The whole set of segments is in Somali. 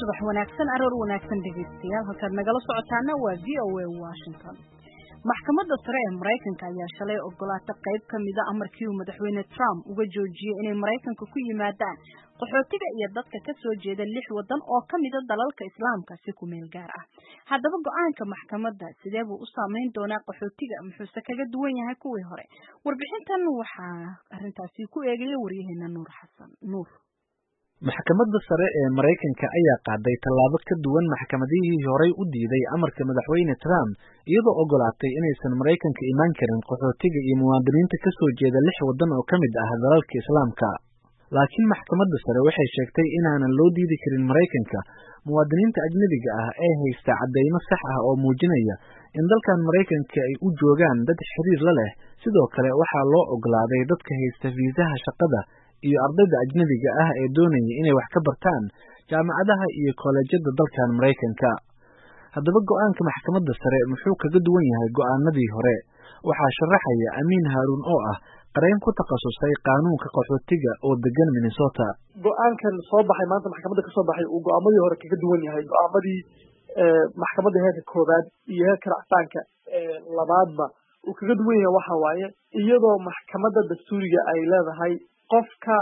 subax wanaagsan aroor wanaagsan dhegaystayaal halkaad nagala socotaana waa v o a washington maxkamadda sare ee maraykanka ayaa shalay ogolaatay qayb ka mida amarkii uu madaxweyne trump uga joojiyey inay maraykanka ku yimaadaan qaxootiga iyo dadka ka soo jeeda lix waddan oo ka mida dalalka islaamka si ku meel gaar ah haddaba go-aanka maxkamadda sidee buu u saameyn doonaa qaxootiga muxuuse kaga duwan yahay kuwii hore warbixintan waxaa arrintaasi ku eegaya waryaheena nuur xasan nuur maxkamadda sare ee maraykanka ayaa qaaday tallaabo ka duwan maxkamadihii horey u diiday amarka madaxweyne trump iyadoo ogolaatay inaysan maraykanka imaan karin qaxootiga iyo muwaadiniinta ka soo jeeda lix waddan oo ka mid ah dalalka islaamka laakiin maxkamadda sare waxay sheegtay inaanan loo diidi karin maraykanka muwaadiniinta ajnebiga ah ee haysta caddaymo sax ah oo muujinaya in dalkan maraykanka ay u joogaan dad xiriir la leh sidoo kale waxaa loo ogolaaday dadka haysta fiisaha shaqada iyo ardayda ajnebiga ah ee doonaya inay wax ka bartaan jaamacadaha iyo koolejyada dalkan maraykanka haddaba go-aanka maxkamadda sare muxuu kaga duwan yahay go-aanadii hore waxaa sharaxaya amiin haaruun oo ah qareen ku takhasusay qaanuunka qaxootiga oo degan minnesota go-aankan soo baxay maanta maxkamadda kasoo baxay uu go-aamadii hore kaga duwan yahay go-aamadii maxkamadda heerka koowaad iyo heerka racsaanka labaadba uu kaga duwan yahay waxa waaye iyadoo maxkamadda dastuuriga ay leedahay qofka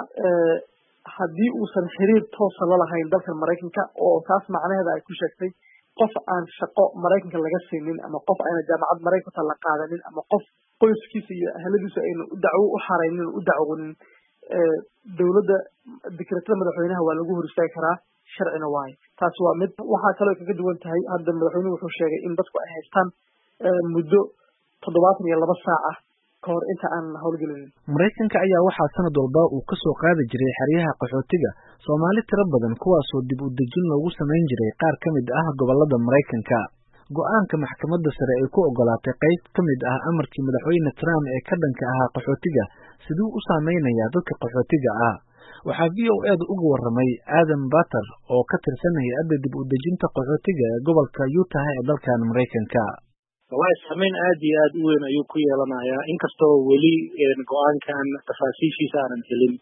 haddii uusan xiriir toosa la lahayn dalkan maraykanka oo taas macnaheeda ay ku sheegtay qof aan shaqo maraykanka laga siinin ama qof ayna jaamacad maraykanka la qaadanin ama qof qoyskiisa iyo ahladiisu ayna u dacwo u xaraynin u dacwonin dowladda dekretada madaxweynaha waa lagu hor istaagi karaa sharcina waayo taas waa mid waxaa kaloo kaga duwan tahay hadda madaxweynuhu wuxuu sheegay in dadku ay haystaan muddo toddobaatan iyo laba saac ah kahor inta aan howlgelinin maraykanka ayaa waxaa sanad walba uu ka soo qaadi jiray xeryaha qaxootiga soomaali tiro badan kuwaasoo dib u dejin loogu samayn jiray qaar ka mid ah gobollada maraykanka go-aanka maxkamadda sare ay ku ogolaatay qayb ka mid ah amarkii madaxweyne trump ee ka dhanka ahaa qaxootiga siduu u saameynayaa dadka qaxootiga ah waxaa v o eeda uga warramay aadan bater oo ka tirsan hay-adda dib u dejinta qaxootiga ee gobolka utah ee dalkan maraykanka wallahi saameyn aad iyo aad u weyn ayuu ku yeelanayaa inkastoo weli go-aankan tafaasiishiisa aanan helin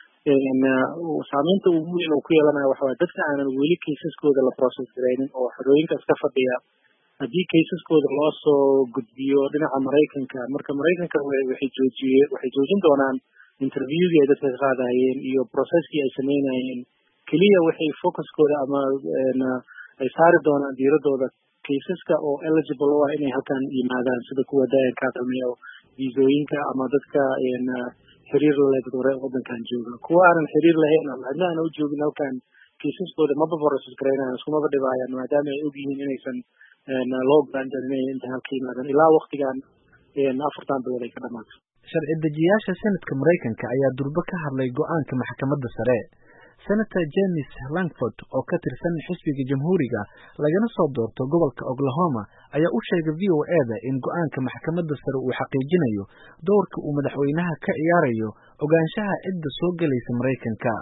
saameynta ugu weyn uu ku yeelanaya waxa waye dadka aanan weli kaysaskooda la process garaynin oo xorooyinka iska fadhiya haddii kaysaskooda loo soo gudbiyo dhinaca maraykanka marka maraykanka waxay joojiye waxay joojin doonaan interviewdii ay dadka ka qaadayeen iyo processkii ay sameynayeen keliya waxay focuskooda ama ay saari doonaan diiradooda kaysaska oo eligible u ah inay halkan yimaadaan sida kuwa dayankaa sameeya oo viisooyinka ama dadka xiriir lale dad hore waddankan jooga kuwa aanan xiriir lahayn ama cidna aana u joogin halkan kaysaskooda maba process garaynayan iskumaba dhibaayaan maadaama ay og yihiin inaysan loo ogolaan inay inta halka yimaadaan ilaa waktigan afartan bilood ay ka dhamaato sharci dejiyaasha senadka maraykanka ayaa durbo ka hadlay go-aanka maxkamadda sare senator james langford oo ka tirsan xisbiga jamhuuriga lagana soo doorto gobolka oklahoma ayaa u sheegay v o eda in go-aanka maxkamadda sare uu xaqiijinayo doorka uu madaxweynaha ka ciyaarayo ogaanshaha cidda soo gelaysa maraykanka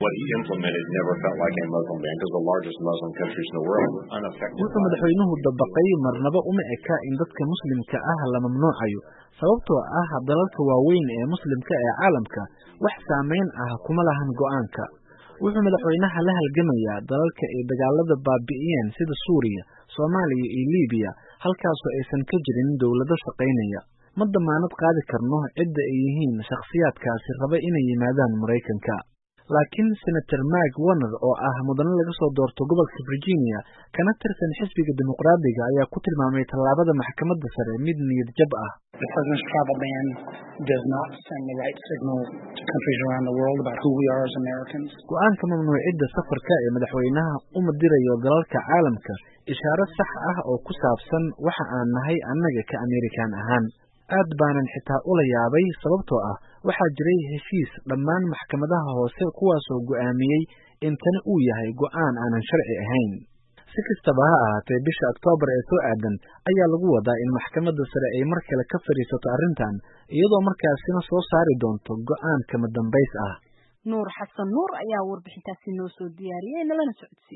wuxuu madaxweynuhu dabaqay marnaba uma eka in dadka muslimka ah la mamnuucayo sababtoo ah dalalka waaweyn ee muslimka ee caalamka wax saameyn ah kuma lahan go-aanka wuxuu madaxweynaha la halgamayaa dalalka ay dagaalada baabi'iyeen sida suuriya soomaaliya iyo libiya halkaasoo aysan ka jirin dowlado shaqaynaya ma damaanad qaadi karno cidda ay yihiin shakhsiyaadkaasi raba inay yimaadaan maraykanka laakiin senator mark warner oo ah mudane laga soo doorto gobolka virginia kana tirsan xisbiga dimuqraadiga ayaa ku tilmaamay tallaabada maxkamadda sare mid niyad jab ah go-aanka mamnuucidda safarka ee madaxweynaha uma dirayo dalalka caalamka ishaaro sax ah oo ku saabsan waxa aan nahay annaga ka amerikan ahaan aad baanan xitaa ula yaabay sababtoo ah waxaa jiray heshiis dhammaan maxkamadaha hoose kuwaasoo go'aamiyey in tani uu yahay go'aan aanan sharci ahayn si kastaba ha ahaatee bisha oktoobar ee soo aadan ayaa lagu wadaa in maxkamadda sare ay mar kale ka fadhiisato arrintan iyadoo markaasina soo saari doonto go'aan kama dambays ah nuur xasan nuur ayaa warbixintaasi noo soo diyaariyey nalana socodsiiyey